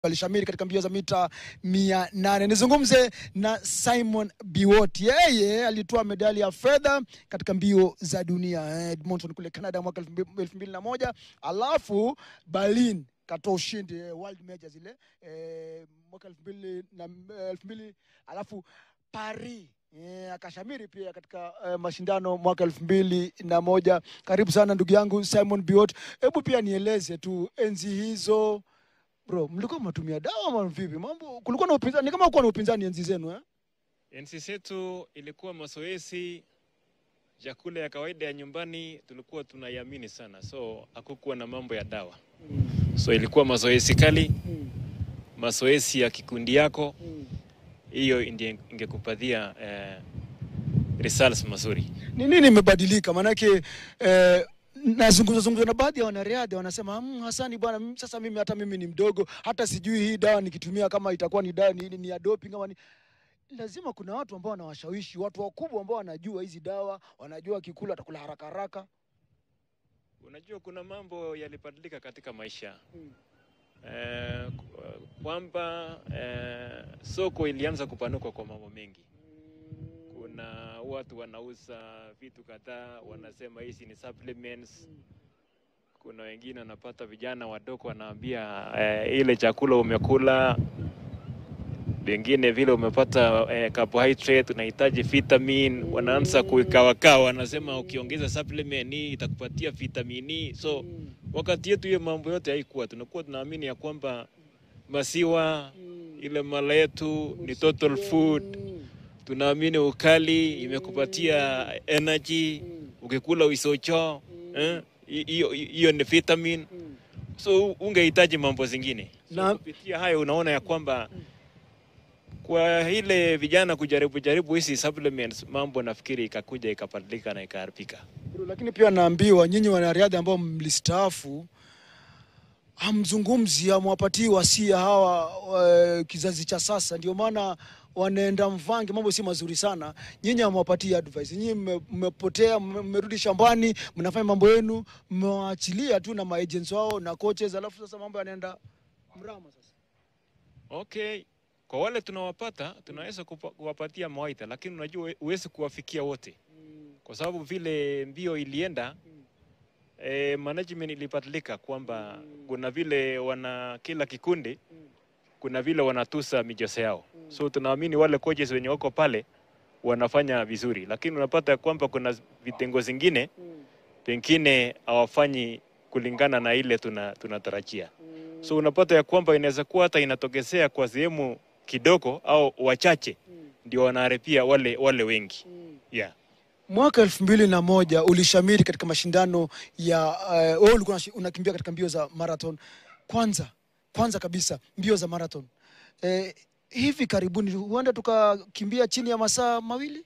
alishamiri katika mbio za mita mia nane. Nizungumze na Simon Biwott, yeye alitoa medali ya fedha katika mbio za dunia Edmonton kule Canada mwaka elfu mbili na moja alafu Berlin katoa ushindi eh, world major zile eh, mwaka elfu mbili na elfu mbili alafu Paris eh, akashamiri pia katika eh, mashindano mwaka elfu mbili na moja. Karibu sana ndugu yangu Simon Biwott, hebu pia nieleze tu enzi hizo Bro, mlikuwa mnatumia dawa ama vipi? Mambo kulikuwa na upinzani, ni kama kuwa na upinzani enzi zenu eh? Enzi zetu ilikuwa mazoezi, chakula ya kawaida ya nyumbani tulikuwa tunaiamini sana, so hakukuwa na mambo ya dawa. So ilikuwa mazoezi kali, mazoezi ya kikundi yako, hiyo ndiyo ingekupatia eh, results mazuri. Ni nini imebadilika? Maanake eh, nazungumza zungumza na baadhi ya wanariadha wanasema mmm, Hasani bwana, mm, sasa mimi hata mimi ni mdogo, hata sijui hii dawa nikitumia kama itakuwa ni dawa ni, ni ya doping ama ni lazima kuna watu ambao wanawashawishi watu wakubwa ambao wanajua hizi dawa, wanajua kikula atakula haraka haraka. Unajua kuna mambo yalibadilika katika maisha Mm. eh, kwamba eh, soko ilianza kupanuka kwa mambo mengi. Kuna watu wanauza vitu kadhaa, wanasema hizi ni supplements. Kuna wengine wanapata vijana wadogo wanaambia eh, ile chakula umekula, wengine vile umepata eh, carbohydrate unahitaji vitamin, wanaanza kuikawakaa, wanasema ukiongeza supplement hii itakupatia vitamini. So wakati yetu hiyo mambo yote haikuwa, tunakuwa tunaamini ya kwamba maziwa ile mala yetu ni total food tunaamini ukali imekupatia energy, ukikula uisocho eh, hiyo hiyo ni vitamin, so ungehitaji mambo zingine. So Na- kupitia hayo unaona ya kwamba kwa ile vijana kujaribu jaribu hizi supplements, mambo nafikiri ikakuja ikabadilika na ikaharibika. Bro, lakini pia naambiwa nyinyi wanariadha ambao mlistaafu hamzungumzi, hamwapatii wasia hawa uh, kizazi cha sasa, ndio maana wanaenda mvange, mambo si mazuri sana. Nyinyi hamwapatii advice, nyinyi mme- mmepotea, mme- mmerudi shambani, mnafanya mambo yenu, mmewaachilia tu na maagents wao na coaches, alafu sasa mambo yanaenda mrama sasa. Okay, kwa wale tunawapata tunaweza kupa- kuwapatia mawaidha, lakini unajua huwe- huwezi kuwafikia wote kwa sababu vile mbio ilienda eh, management ilibadilika kwamba kuna vile wana kila kikundi kuna vile wanatusa michezo yao, so tunaamini wale coaches wenye wako pale wanafanya vizuri, lakini unapata kwamba kuna vitengo zingine pengine hawafanyi kulingana na ile tuna tunatarajia. So unapata ya kwamba inaweza kuwa hata inatokezea kwa sehemu kidogo au wachache ndio wanaharibia wale wale wengi. Yeah. Mwaka elfu mbili na moja ulishamiri katika mashindano ya uh, wewe ulikuwa unashi- unakimbia katika mbio za marathon. Kwanza kwanza kabisa mbio za marathon eh, hivi karibuni huenda tukakimbia chini ya masaa mawili.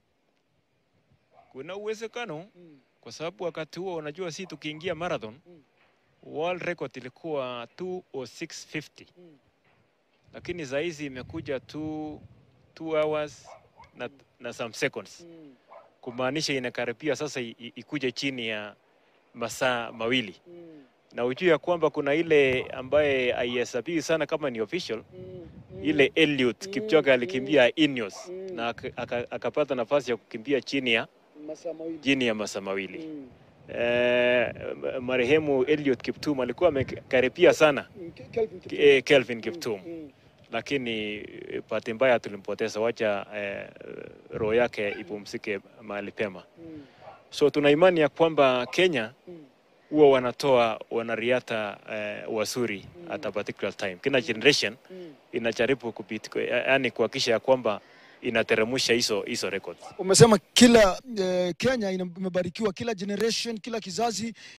Kuna uwezekano kwa sababu wakati huo unajua, si tukiingia marathon world record ilikuwa 20650 lakini saa hizi imekuja 2 2 hours na, na some seconds kumaanisha inakaribia sasa i- i- ikuje chini ya masaa mawili na ujue ya kwamba kuna ile ambaye haihesabiwi sana kama ni official ile Eliud Kipchoge alikimbia Ineos na aka- aka- akapata nafasi ya kukimbia chini ya Masaa mawili. chini ya masaa mawili. Eh, marehemu Eliud Kiptum alikuwa amekaribia sana eh, Kelvin Kiptum, lakini eh, bahati mbaya tulimpoteza. Wacha eh, roho yake ipumzike mahali pema. So tuna imani ya kwamba Kenya huwa wanatoa wanariadha eh, wazuri at a particular time. Kila generation inajaribu kupita, yani kuhakikisha ya kwamba inateremsha hizo hizo records. Umesema kila eh, Kenya ina- imebarikiwa, kila generation, kila kizazi